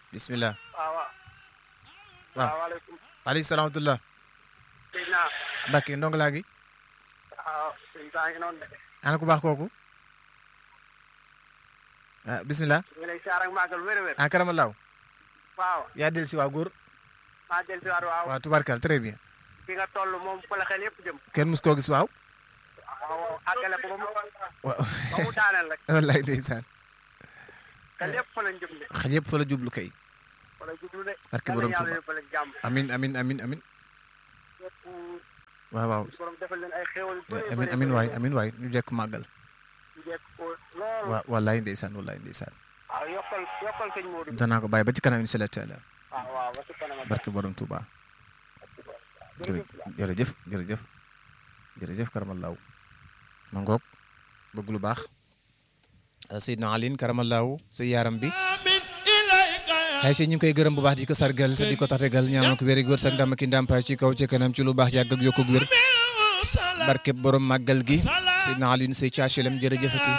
bismillah waaw waaw. waaw salaamaaleykum. aleykum salaam wa rahmatullah sëñ naa. Mbàkke ndongo laa gi waaw sëñ saa ngi noonu de. ana ku baax kooku ah bismillah ñu ngi lay siyaar ak màggal wér-wér. ah karamallaaw waaw yaa del si waa góor maa del si waat waaw. waaw tubarkal très bien fi nga toll moom fa la xel yëpp jëm. kenn mus koo gis waaw waaw àggale ko ba mu waaw ba mu daaneel rek. wallaay ndeysaan xel yëpp fa lañ jëm de. xel yëpp fa la jublu kay fa la jublu de. Barke borom yàlla Tuuba. yóbbu leen jàmm. amin amin amin amin yëpp waaw waaw borom defal leen ay xéwal yu bëri amin amin waay amin waay ñu jekk màggal ñu jekk ko lool. waaw wallaay ndeysaan wallaay ndeysaan waaw yokkal yokkal sëñ Modou. danaa ko bàyyi ba ci kanam insha Allah taala waaw waaw ba ci kanam ak barke borom Touba jërë jërëjëf jërëjëf jërëjëf karamallaahu ma ngoog bëgg lu baax Seydina Aline karamallaahu sa yaaram bi ay si ñu ngi koy gërëm bu baax di ko sargal te di ko tategal ñaanal ko wéri góor sa ndam ki ndàmpaay ci kaw ci kanam ci lu baax yàgg ak yokku wér barke borom màggal gi Seydina Aline say caacelem jërëjëfati